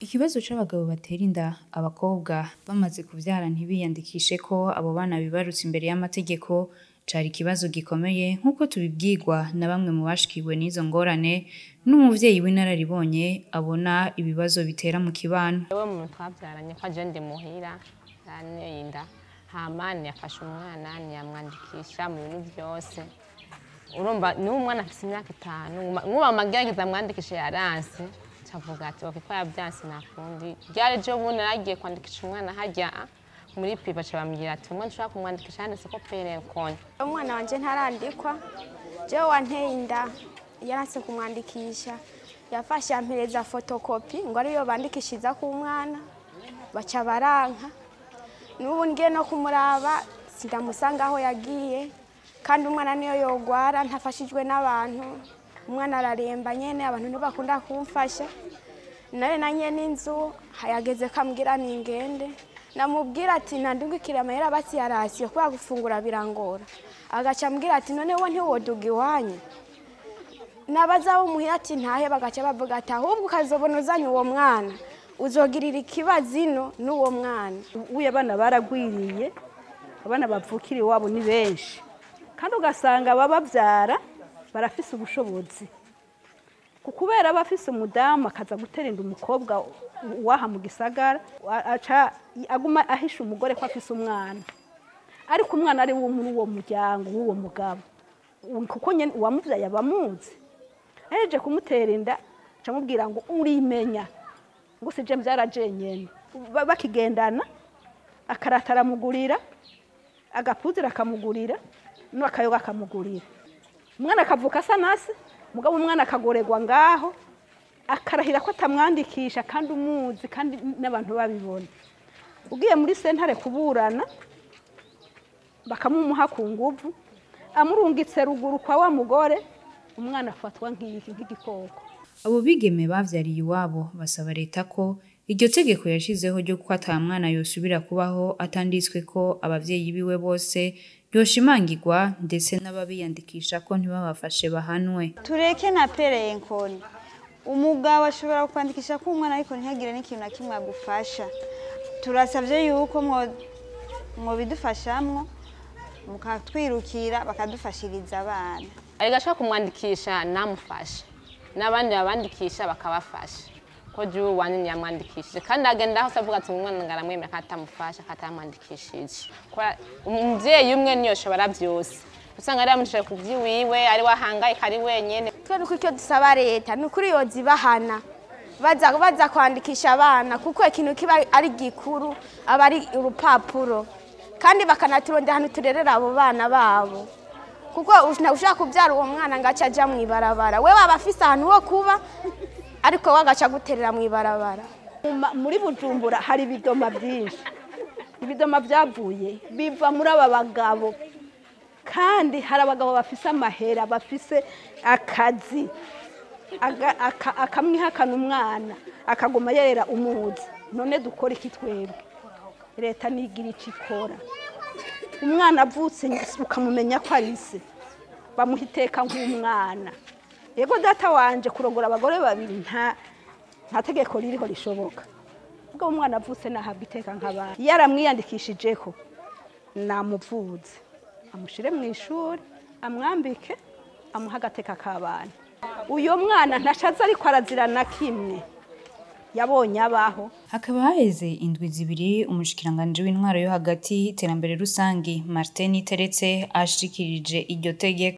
Ikibazo c'abagabo batera inda abakobwa bamaze kuvyara ntibiyandikishe ko abo bana bibarutse imbere y'amategeko cari ikibazo gikomeye nk'uko tubibwirwa na bamwe mu bashikiwe n'izo ngorane n'umuvyeyi w'inararibonye abona ibibazo bitera mu kibano. Jewe muntu twavyaranye ko aje ndi muhira yanteye inda hama ntiyafashe umwana ntiyamwandikisha mu bintu vyose urumva niwe umwana afise imyaka itanu nk'ubu amagerageza amwandikishe yaranse cavuga ati ok ko yavyanse nakundi ryari ejo bundi naragiye kwandikisha umwana harya muri pipa ca bambwira ati umwana ushobora kumwandikisha yanditse ko pere konye umwana wanje ntarandikwa jewe wanteye inda yaranse kumwandikisha yafashe yampereza fotokopi ngo ariyo bandikishiriza ku mwana baca baranka n'ubu ngiye no kumuraba sindamusanga aho yagiye kandi umwana niyo yogwara ntafashijwe n'abantu umwana araremba nyene abantu ntibakunda kumfasha nare na nyene inzu yageze kambwira ningende namubwira ati nandungikire amahera basi yarasiyo kubera gufungura birangora agaca ambwira ati none wo ntiwoduga iwanyu n'abazaba umuhira ati ntahe bagaca bavuga ati ahubwo ukazobona uzanye uwo mwana uzogirira ikibazo ino n'uwo mwana ubuye abana baragwiriye abana bavukira iwabo ni benshi kandi ugasanga abababyara barafise ubushobozi kubera aba afise umudamu akaza gutera inda umukobwa waha mu gisagara aca aguma ahisha umugore ko afise umwana ariko umwana ari wo muri uwo muryango w'uwo mugabo kuko uwamubyaye aba amuzi aheje kumutera inda aca amubwira ngo urimenya ngo si je mbyaraje nyene bakigendana akarata aramugurira agapuzira akamugurira n'akayoga akamugurira umwana akavuka asa nasi mugabo umwana akagorerwa ngaho akarahira ko atamwandikisha kandi umuzi kandi n'abantu babibona ugiye muri sentare kuburana bakamumuha ku nguvu amurungitse ruguru kwa wa mugore umwana afatwa nk'iki nk'igikoko abo bigeme bavyariye iwabo basaba leta ko iryo tegeko yashizeho ryo ko ata mwana yosubira kubaho atanditswe ko abavyeyi biwe bose ryoshimangirwa ndetse n'ababiyandikisha ko ntibabafashe bahanwe tureke na perenkoni umugabo ashobora kwandikisha ko umwana ariko ntihagire n'ikintu na kimwe agufasha turasabye yuko mwobidufashamwo mukatwirukira bakadufashiriza abana ariko ashobora kumwandikisha namufashe n'abandi babandikisha bakabafasha ko jewe wanyu yamwandikishije kandi agenda aho avuga ati umwana ngaramwemera ko atamufasha ko atamwandikishije umuvyeyi umwe niyo shobora vyose usanga ari yamucishaje ku vyiwiwe ari wahangayika ari wenyene twe nuko icyo dusaba leta ni ukuri yoza ibahana baza baza kwandikisha abana kuko ikintu kiba ari gikuru aba ari urupapuro kandi bakanaturondera ahantu turerera abo bana babo kuko ushaka kubyara uwo mwana ngo ace ajya mu ibarabara we waba afise ahantu ho kuba ariko we agaca guterera mu ibarabara muri bujumbura hari ibidoma byinshi ibidoma byavuye biva muri aba bagabo kandi hari abagabo bafise amahera bafise akazi akamwihakana umwana akaguma yerera umuzi none dukora iki twebwe leta nigira icyo ikora umwana avutse ukamumenya ko ari se bamuha iteka nk'umwana yego data wanje kurongora abagore babiri nta nta tegeko ririho rishoboka ubwo umwana avutse nahabwa iteka nk'abana iyo aramwiyandikishijeho namuvuze amushyire mu ishuri amwambike amuha agateka k'abana uyu mwana ntashaze ariko arazira na kimwe yabonye abaho hakaba haheze indwi zibiri umushikiranganji w'intwaro yo hagati iterambere rusangi martin iteretse ashikirije iryo tegeko